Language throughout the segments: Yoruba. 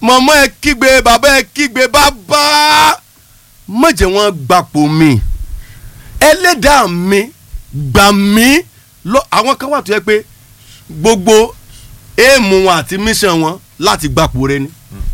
mọ̀mọ́ ẹ kígbe bàbá ẹ kígbe bàbá má jẹ́ wọ́n gbapò mi ẹlẹ́dàá mi gbà mí lọ àwọn kan wà tó yẹ pé gbogbo èèmù wọn àti mission wọn láti gbapò rẹ ni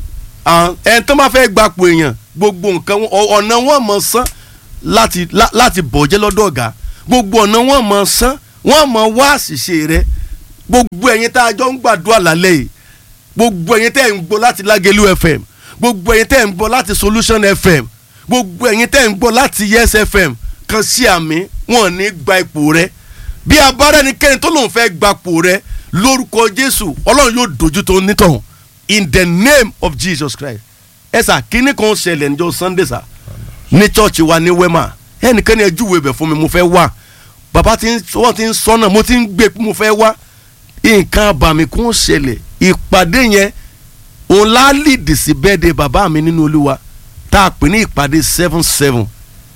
ẹni tó máa fẹ́ gbapò èèyàn gbogbo nǹkan ọ̀nà wọn mọ̀ sán láti láti bọ̀jẹ́ lọ́dọ̀ ọ̀gá gbogbo ọ̀nà wọn mọ̀ sán wọn mọ̀ wá àṣìṣe rẹ gbogbo ẹ̀yin tá a jọ ń gbàdúrà lálẹ́ yìí gbogbo ẹ̀yin tẹ́ ń gbọ́ láti Lágẹ̀lú FM gbogbo ẹ̀yin tẹ́ ń gbọ́ láti Solution FM gbogbo ẹ̀yin tẹ́ ń gbọ́ láti Yes FM kan sí àmì wọn ní gba ipò rẹ bí abára ẹnikẹ́ni tó lòun fẹ́ gbapò rẹ lórúkọ Jésù Ọlọ́run yóò dojú tó nítọ̀hún in the name of Jesus Christ ẹ sà kíní kan ṣẹlẹ̀ níjọ́ Sunday sà ní church wa ní Wema ẹnìkan ní ẹjúwe ibẹ̀ fún mi mo fẹ́ wá bàbá tí wọ́n ti ń sọ́nà mo ti ń gbé mo fẹ́ wá nǹkan àbàmì kún ṣẹlẹ̀ ìpàdé yẹn òun láàlìdì sí bẹ́ẹ̀dẹ̀ bàbá mi nínú Olúwa tá a pè ní ìpàdé seven seven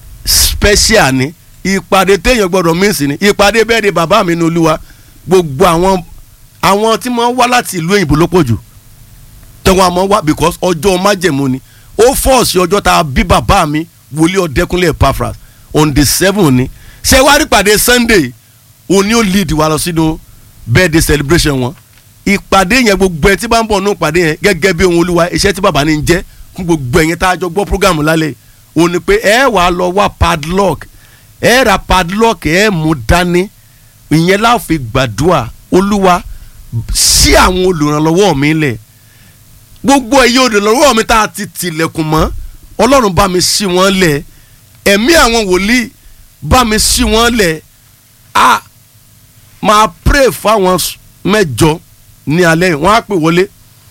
special ni ìpàdé téèyàn gbọ́dọ̀ mísì ni ìpàdé bẹ́ẹ̀dẹ̀ bàbá mi nínú Olúwa gbogbo àwọn àwọn tí wọ́n wá láti ìlú òyìnbó ló pọ̀ jù tẹ̀wọ́n àmọ́ wá because ọjọ́ májẹ̀mú ni ó fọ́ọ̀sì ọjọ́ tá a bí bàbá mi wòlíì ọ̀dẹ́kúnlé Epaphras on the seven ni ṣé wàá rí pàdé Sunday òní ó lead wa lọ sínú birthday celebration wọn ìpàdé yẹn gbogbo ẹ tí bá ń bọ̀ nínú ìpàdé yẹn gẹ́gẹ́ bí ohun olúwa iṣẹ́ tí bàbá ní ń jẹ́ fún gbogbo ẹ̀yin tá a jọ gbọ́ program lálẹ́ òun ni pé ẹ wà á lọ wá padlock ẹ ra padlock ẹ mú dání ìyẹn la fi gbàdúrà olúwa sí àwọn olùrànlọ́wọ́ mi lẹ̀ gbogbo ẹ̀yin olùrànlọ́wọ́ mi tá a ti tilẹ̀kùn mọ́ ọlọ́run bá mi sí wọn lẹ̀ ẹ̀mí àwọn wòlíì bá mi sí wọn lẹ̀ a máa pray fáwọn mẹ́jọ ní alẹ́ yìí wọ́n á pè wọlé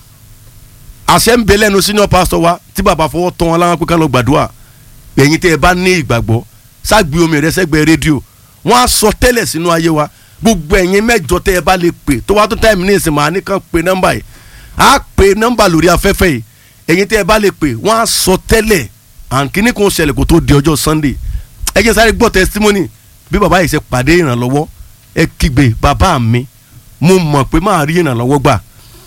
àṣẹ ń bẹ lẹ́nu senior pastor wa tí bàbá fọwọ́ tán wọn láwọn pé ká lọ gbàdúrà ẹ̀yin tẹ́ ẹ bá ní ìgbàgbọ́ ságbe omi rẹ sẹ́gbẹ̀ẹ́ rédíò wọ́n á sọ tẹ́lẹ̀ sínú ayé wa gbogbo ẹ̀yin mẹ́jọ tẹ́ ẹ bá lè pè tó wá tó táìmù ní ìsìn màá ní kàn pé nọ́mbà yìí á pè nọ́mbà lórí afẹ́fẹ́ yìí ẹ̀yin tẹ́ ẹ bá lè pè wọ́n á sọ tẹ́lẹ̀ àǹkíní kan ṣẹlẹ̀ kó tó di ọjọ́ Sunday ẹ jẹ́ sáré gbọ́ testimony bí bàbá yìí ṣe pàdé ìrànlọ́wọ́ ẹ kígbe bàbá mi mo mọ̀ pé máa rí ìrànlọ́wọ́ gbà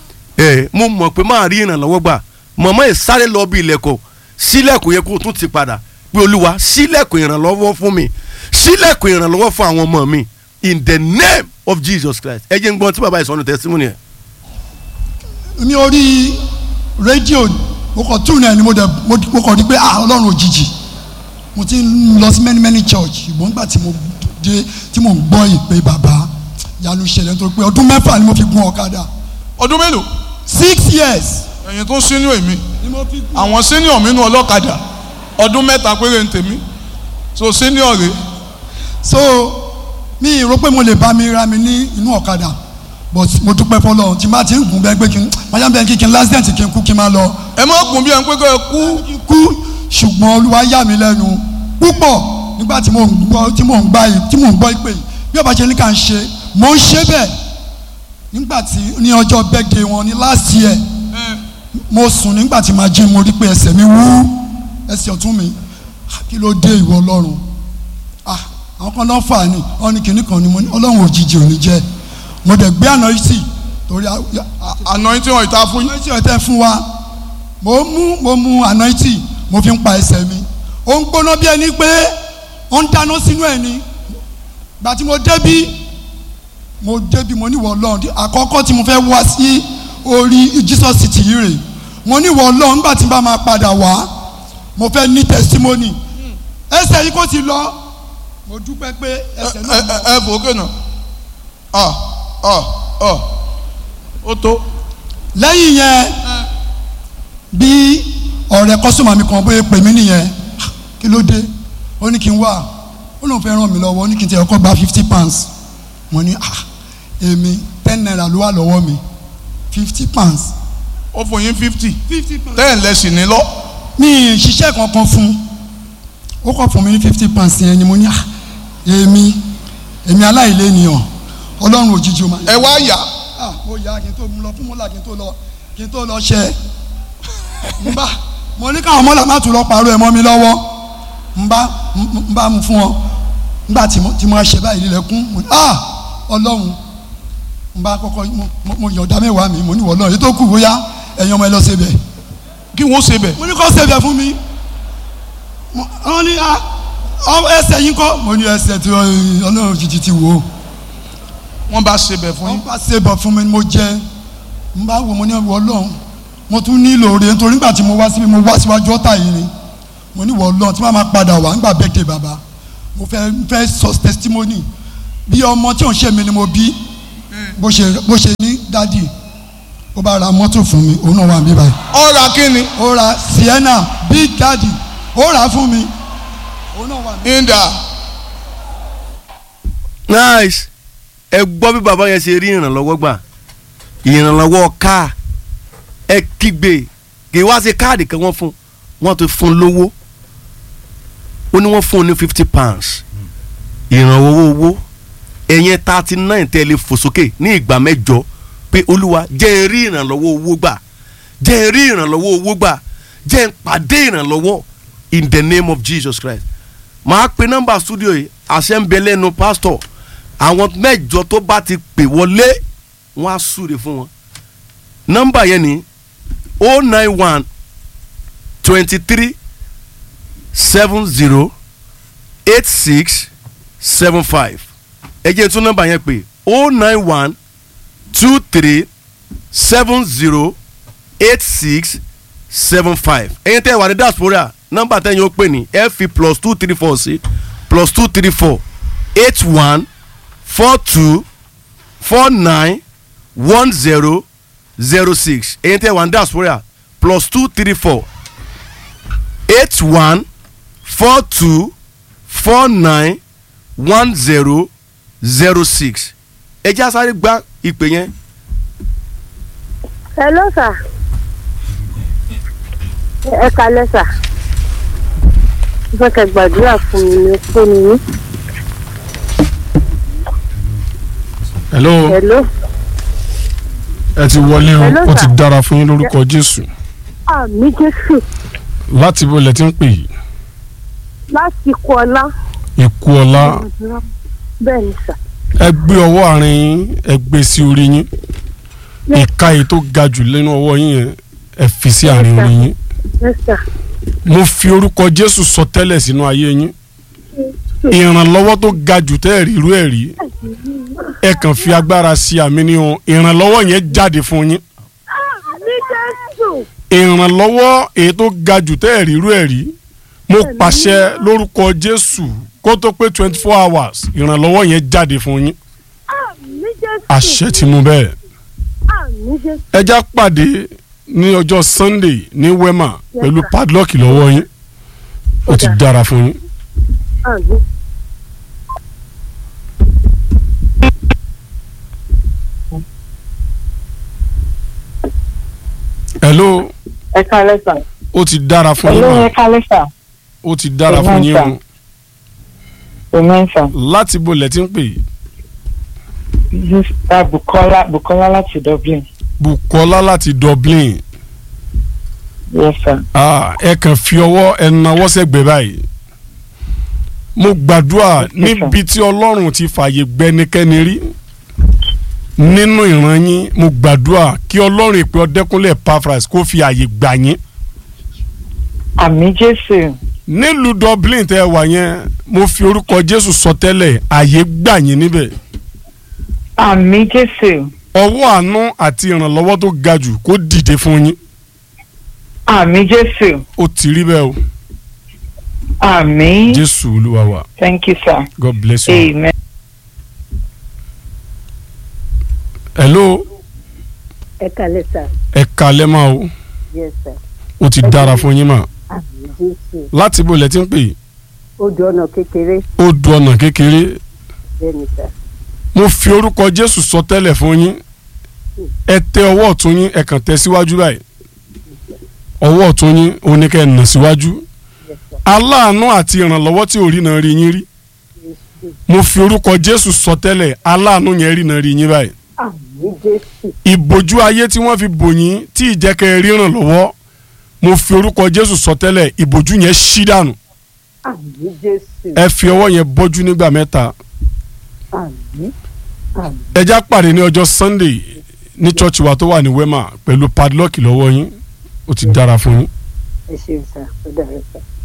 ẹ mo mọ̀ pé máa rí ìrànlọ́wọ́ gbà mọ̀mọ́ ẹ̀ sáré lọ bí ilẹ̀kọ̀ sílẹ̀kùn yẹ kó tún ti padà pé olúwa sílẹ̀kùn ìrànlọ́wọ́ fún mi sílẹ̀kùn ìrànlọ́wọ́ fún àwọn ọmọ mi in the name of Jesus Christ ẹ jẹ́ ń gbọ́n tí bàbá ìsọ̀nù testimony ẹ̀. ní orí rédíò mo kàn tún náà ni mo dẹ̀ mo kàn rí pé ah ọlọ́run òjijì mo ti ń lọ sí many many church ṣùgbọ́n nígbà tí mo dé tí mo ń gbọ́ ìpè bàbá yanu ṣẹlẹ̀ nítorí pé ọdún mẹ́fà ni mo fi gun ọ̀kadà ọdún mélòó six years ẹ̀yin tó sínú èmi ni mo fi gun. àwọn senior mi nù ọlọ́kadà ọdún mẹ́ta péré ń tèmi so senior rè so mi rò pé mo lè bá mi ra mi ní inú ọ̀kadà but mo dúpẹ́ fọlọ́run tí n bá ti ń gùn bẹ́ẹ̀ pé kí n máa bẹ́ẹ̀ kí kí n lásìdẹ̀ntì kí n kú kí n máa lọ ẹ má gùn bí ẹni pé kọ́ ẹ kú kí n kú ṣùgbọ́n olúwa yà mí lẹ́nu púpọ̀ nígbà tí mo ń gbọ́ tí mo ń gbá yìí tí mo ń gbọ́ ìpè yìí bí ọba ṣe ní ká ń ṣe mo ń ṣe bẹ́ẹ̀ nígbà tí ní ọjọ́ birthday wọn ní last year mo sùn nígbà tí màá jí mo rí pé ẹsẹ̀ mi wú ẹsẹ̀ ọ̀tún mi kí ló dé ìwọ ọlọ́run ah àwọn kan náà fà ní wọn ní kinní kan ni mo ní ọlọ́run òjijì ò ní jẹ́ mo dẹ̀ gbé àná yìí sí torí anointing ọ̀ ìta fún yín àná yìí ọ̀tẹ̀ fún wa mo mú mo mú àná yìí mo fi ń pa ẹsẹ̀ mi ó ń gbóná bí ẹni pé ó ń dáná sínú ẹ̀ ni gbà tí mo débí mo débi mo níwọ̀ ọlọ́run àkọ́kọ́ tí mo fẹ́ wá sí orí Jesus city yìí rè mo níwọ̀ ọlọ́run nígbà tí n bá máa padà wá mo fẹ́ ní testimony ẹsẹ̀ yìí kò ti lọ mo dúpẹ́ pé ẹsẹ̀ ẹ náà lọ. ẹ ẹ fò ókè náà ọ ọ ọ ó tó lẹ́yìn yẹn bí ọ̀rẹ́ kọ́sọ́mà mi kan bóyá pè mí nìyẹn kí ló dé ó ní kí n wá ó lóun fẹ́ ràn mí lọ́wọ́ ó ní kí n tẹ̀ ọkọ̀ gba fifty pounds mo ní ah èmi ten naira ló wà lọ́wọ́ mi fifty pounds. ó fún yín fifty fifty pounds. ten lẹ́sìn ní lọ mi ì ṣiṣẹ́ kankan fún ó kọ́ fún mi ní fifty pounds yẹn ni mo ní ah èmi èmi aláìlénìyàn ọlọ́run òjijì ó máa ẹ wá yá ah mo yà kí n tó mú lọ fún mọ́là kí n tó lọ kí n tó lọ ṣe n bá mo ní káwọn mọ́là má tún lọ pàrọ̀ ẹ̀ mọ́ mi lọ́wọ́ n bá n bá mu fún ọ nígbà tí mo tí mo ṣe báyìí lílẹ̀kùn mo ní ah ọlọ́run n bá kọ́kọ́ mo mo- mo yọ̀ọ̀dá mẹ́wàá mi mo ní wọ́n lọ́run èyí tó kù bóyá ẹ̀yin ọmọ ẹ lọ síbẹ̀ kí wọ́n ṣe bẹ̀ mo ní kó ṣe bẹ̀ fún mi Mo- wọ́n ní ah, ọ- ẹsẹ̀ yín kọ́ mo ní ẹsẹ̀ tí ọ- ọlọ́run jìjì ti wò ó wọ́n bá ṣe bẹ̀ fún wọ́n yín bá ṣe bọ̀ fún mi mo jẹ n bá wo mo ní wọ ọlọ́run mo tún nílò rẹ̀ nítorí nígbà tí mo wá síbi mo wá síwájú ọ̀tá yìí ni mo ní wọ ọlọ́run tí wọ́n máa padà wá nígbà bẹ́ẹ̀dẹ̀ bàbá mo fẹ́ fẹ́ sọ testimony bí ọmọ tí ò ń ṣe mi ni mo bí bó ṣe bó ṣe ní dádì ó bá ra mọ́tò fún mi òun náà wà mí báyìí ọ̀rà kínni ó ra sienna big daddy ó rà á fún mi òun náà wà mí. ìdá nice ẹ gbọ́ bí bàbá yẹn ṣe rí ìrànlọ́wọ́ gbà ìrànlọ́wọ́ káà ẹ kígbe kì í wá sí káàdì kan wọ́n fún wọ́n ti fún lówó ó ní wọ́n fún un ní fifty pounds ìrànwọ́ owó ẹ̀yẹn thirty nine tẹ́lẹ̀ fò sókè ní ìgbà mẹ́jọ pé olúwa jẹ́ ẹ rí ìrànlọ́wọ́ owó gbà jẹ́ ẹ rí ìrànlọ́wọ́ owó gbà jẹ́ ẹ pàdé ìrànlọ́wọ́ in the name of Jesus Christ màá pe nọ́mbà studio yìí àṣẹ ń bẹ lẹ́nu pásítọ̀ àwọn mẹ́jọ tó bá ti pè wọlé wọ́n á súre fún wọn nọ́mbà yẹn ni o nine one twenty three seven zero eight six seven five ẹ jẹ́ tún nọ́mbà yẹn pé o nine one two three seven zero eight six seven five ẹ̀yin tẹ́ ẹ wà ní diaspora nọ́mbà tẹ́yìn ó pè ní ẹ fi plus two three four sí plus two three four eight one four two four nine one zero zero six ẹ̀yin tẹ́ ẹ wà ní diaspora plus two three four eight one four two four nine one zero zero six ẹ jẹ́ àsáré gba ìpè yẹn hello sir ẹ kalẹ sir mo fẹ́ kẹ́ gbàdúrà fún mi ní kó ni yín hello hello ẹ ti wọlé o Hello, ó ti sir. dára fún yín lórúkọ jésù àmì jésù láti bó lẹ ti ń pè yìí láti kú ọlá ikú ọlá bẹ́ẹ̀ ni sir ẹ gbé ọwọ́ àárín yín ẹ gbé sí orí yín ìka yìí tó ga jù lẹ́nu ọwọ́ yín yẹn ẹ fi sí àárín orí yín yes sir mo fi orúkọ jésù sọ tẹ́lẹ̀ sínú ayé yín ìrànlọ́wọ́ tó ga jù tẹ́ ẹ̀ rí irú ẹ̀ rí ẹ kàn fi agbára sí àmì ní o ìrànlọ́wọ́ yẹn jáde fún yín àmì jésù ìrànlọ́wọ́ èyí tó ga jù tẹ́ ẹ̀ rí irú ẹ̀ rí mo pàṣẹ lórúkọ jésù kó tó pé twenty four hours ìrànlọ́wọ́ yẹn jáde fún yín àmì jésù àṣẹ ti mú bẹ́ẹ̀ àmì jésù ẹja pàdé ní ọjọ́ sunday ní wema pẹ̀lú padlock lọ́wọ́ yín ó ti dára fún yín. àmì hello ẹ kálẹ́ sà. ó ti dára fún yín olóyè mà kálẹ́ sà. ó ti dára fún yín o òmìn sà. láti bo lẹ ti ń pè yìí sista bukola bukola láti dublin. bukola láti dublin yes sà. ah, ẹ kàn fi ọwọ́ ẹ nawọ́ sẹ́gbẹ̀ẹ́ báyìí mo gbàdúrà níbi tí ọlọ́run ti fààyè gbẹnikẹ́ni rí nínú ìran yín mo gbàdúrà kí ọlọ́run ìpè ọdẹkùnlé pafras kó fi àyè gbà yín àmì jésù. nílùú dublin tẹ́ ẹ wà yẹn mo fi orúkọ jésù sọtẹ́lẹ̀ àyè gbà yín níbẹ̀ àmì jésù. ọwọ́ àánú àti ìrànlọ́wọ́ tó ga jù kó dìde fún yín àmì jésù. ó ti rí bẹ́ẹ̀ o àmì. jésù olúwa wa thank you sir. god bless you. amen. hello ẹ kalẹ sir ẹ kalẹ́ máa o yes sir ó ti dára fún yín mà àmì jésù láti bó lẹ ti ń pè yìí ó di ọ̀nà kékeré ó du ọ̀nà kékeré bẹ́ẹ̀ ni sir mo fi orúkọ jésù sọ tẹ́lẹ̀ fún yín ẹ tẹ ọwọ́ ọ̀tún yín ẹ kàn tẹ síwájú báyìí ọwọ́ ọ̀tún yín òun ni kẹ́ ẹ nà síwájú aláàánú àti ìrànlọ́wọ́ tí ò rí náà rí yín rí mo fi orúkọ jésù sọ tẹ́lẹ̀ aláàánú yẹn rí náà rí yín báyìí àmì jésù ìbòjú ayé tí wọ́n fi bò yín tí ìjẹ́kẹ́ rí ìrànlọ́wọ́ mo fi orúkọ jésù sọ tẹ́lẹ̀ ìbòjú yẹn ṣí dànù àmì jésù ẹ fi ọwọ́ yẹn bọ́jú nígbà mẹ́ta àmì àmì ẹjá pàdé ní ọjọ́ sunday ní church wa tó wà ní wema pẹ̀lú padlock lọ́wọ́ yín ó ti dára fún yín. ẹ ṣeun sà ó dàrú sà.